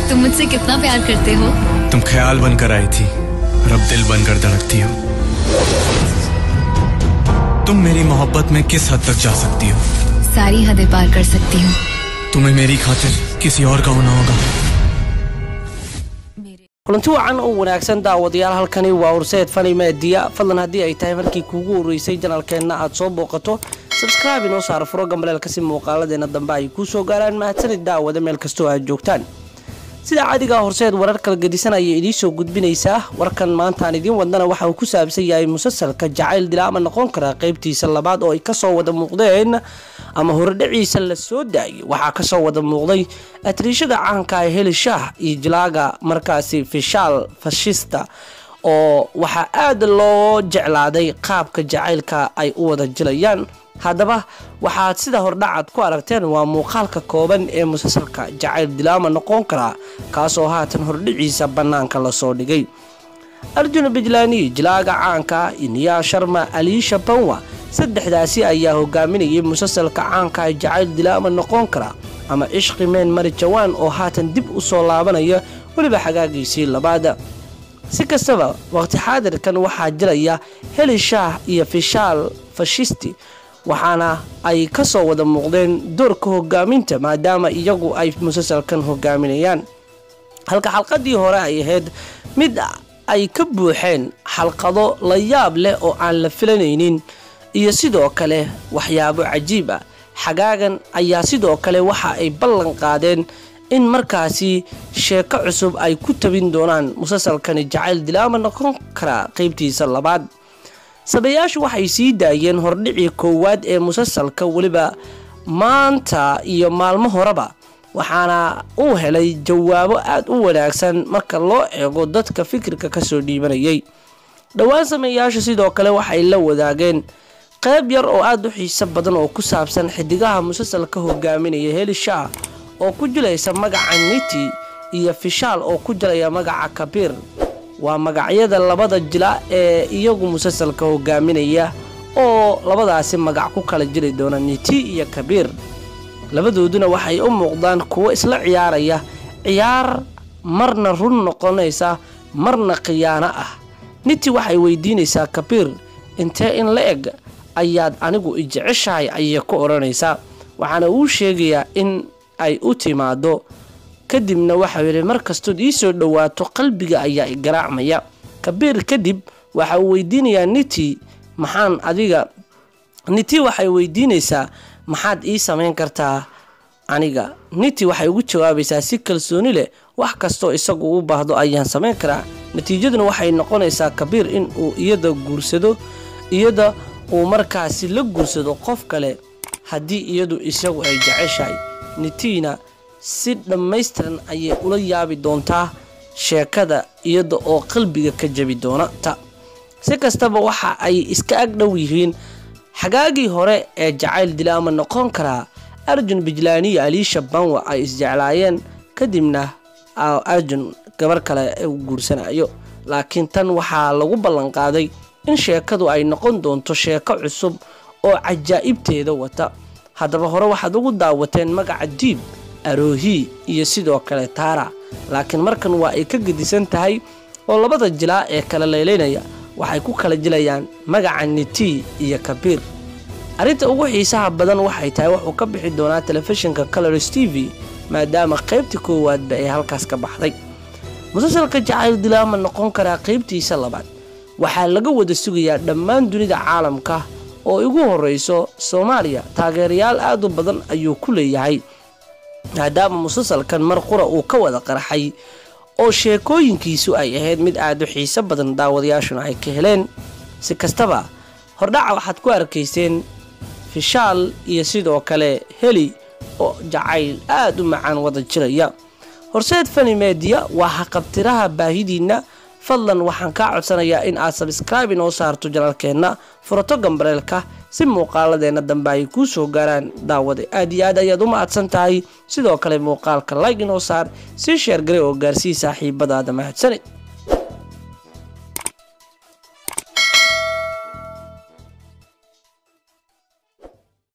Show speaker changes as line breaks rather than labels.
तुम मुझसे कितना प्यार करते हो
तुम ख्याल बनकर आई थी और अब दिल बनकर धड़कती हो तुम मेरी मोहब्बत में किस हद तक जा सकती हो
सारी हदें पार कर सकती हूँ
तुम्हें मेरी खातिर किसी और का होना होगा
kulanti wacan oo wanaagsan daawadayaal halkani waa horseed fani meediya fadlan haddii ay tahay markii kuugu horreysay janalkeenna aad soo booqato sabskraibe inoo saara furo gambaleelka si muuqaaladeena dambe ay kuu soo gaaraan mahadsanid daawada meel kastoo aad joogtaan sida caadigaa horseed warar kala gedisan ayay idiin soo gudbinaysaa warkan maantaan idiin wadnana waxa uu ku saabsan yahay musalsalka jacayl dilaama noqon karaa qaybtiisa labaad oo ay kasoo wada muuqdeen ama horedhaciisa la soo daayay waxaa kasoo wada muuqday atriishada caanka ee heli shaah iyo jilaaga markaasi fishaal fashista oo waxaa aada loo jeclaaday qaabka jacaylka ay u wada jilayaan haddaba waxaad sida hordhacaad ku aragteen waa muuqaalka kooban ee musalsalka jacayl dilaama noqon karaa kaasoo haatan hordhiciisa bannaanka lasoo dhigay arjuna bijlaani jilaaga caanka iniyaa sharma aliisha banwa saddexdaasi ayaa hogaaminayay musalsalka caanka ee jacayl dilaama noqon kara ama cishqi meen mari jawaan oo haatan dib u soo laabanaya weliba xagaagiisii labaada si kastaba waqti xaadirkan waxaa jiraya heli shaah iyo fishaal fashisti waxaana ay ka soo wada muuqdeen doorka hogaaminta maadaama iyagu ay musalsalkan hogaaminayaan halka xalqadii hore ay ahayd mid ay ka buuxeen xalqado la yaab leh oo aan la filanaynin iyo sidoo kale waxyaabo cajiib ah xagaagan ayaa sidoo kale waxa ay ballan qaadeen in markaasi sheeko cusub ay ku tabin doonaan musalsalkani jacayl dilaama noqon karaa qeybtiisa labaad sabayaashu waxay sii daayeen hordhicii koowaad ee musalsalka weliba maanta iyo maalmo horeba waxaana uu helay jawaabo aada u wanaagsan marka loo eego dadka fikirka kasoo dhiibanayay dhowaan sameeyaashu sidoo kale waxay la wadaageen qayb yar oo aada u xiiso badan oo ku saabsan xidigaha musalsalka hogaaminaya heli shaah oo ku jilaysa magaca niti iyo fishaal oo ku jilaya magaca kabiir waa magacyada labada jila ee iyagu musalsalka hogaaminaya oo labadaasi magac ku kala jiri doona niti iyo kabiir labadooduna waxay u muuqdaan kuwo isla ciyaaraya ciyaar marna run noqonaysa marna khiyaano ah niti waxay weydiinaysaa kabiir intee in la eg ayaad anigu i jeceshahay ayay ku odhanaysaa waxaana uu sheegayaa in ay u timaado kadibna waxau yidhi mar kastood ii soo dhowaato qalbiga ayaa i garaacmaya kabiir kadib waxa uu weydiinayaa niti maxaan adiga niti waxay weydiinaysaa maxaad ii samayn kartaa aniga niti waxay ugu jawaabaysaa si kalsooni leh wax kastoo isagu u baahdo ayaan samayn karaa natiijaduna waxay noqonaysaa kabiir in uu iyada guursado iyada uu markaasi la guursado qof kale haddii iyadu isagu ay jeceshahay nitiina si dhammaystiran ayay ula yaabi doontaa sheekada iyada oo qalbiga ka jabi doonata si kastaba waxa ay iska ag dhow yihiin xagaagii hore ee jacayl dilaama noqon karaa arjun bijlaaniyo aliisha banwa ay isjeclaayeen kadibna arjun gabar kale u guursanayo laakiin tan waxaa lagu ballanqaaday in sheekadu ay noqon doonto sheeko cusub oo cajaa'ibteeda wata haddaba hore waxaad ugu daawateen magaca diib aroohi iyo sidoo kale taara laakiin markan waa ay ka gedisan tahay oo labada jilaa ee kala leelaynaya waxay ku kala jilayaan magaca niti iyo kabiir arrinta ugu xiisaha badan waxay tahay wuxuu ka bixi doonaa telefishinka colors t v maadaama qaybta koowaadba ee halkaas ka baxday musalsalka jacayl dilaama noqon karaa qaybtiisa labaad waxaa laga wada sugayaa dhammaan dunida caalamka oo igu horreyso soomaaliya taageerayaal aad u badan ayuu ku leeyahay maadaama musalsalkan mar qura uu ka wada qarxay oo sheekooyinkiisu ay ahayd mid aad u xiiso badan daawadayaashuna ay ka heleen si kastaba hordhaca waxaad ku arkayseen fishaal iyo sidoo kale heli oo jacayl aad u macaan wada jiraya horseed fani meediya waa haqabtiraha baahidiinna fadlan waxaan kaa codsanayaa in aad sabskraibe inoo saarto janalkeenna furato gambareelka si muuqaaladeenna dambe ay kuu soo gaaraan daawada aad iyo aad ayaad u mahadsan tahay sidoo kale muuqaalka layg inoo saar sii sheergare oo gaarsii saaxiibadaada mahadsanid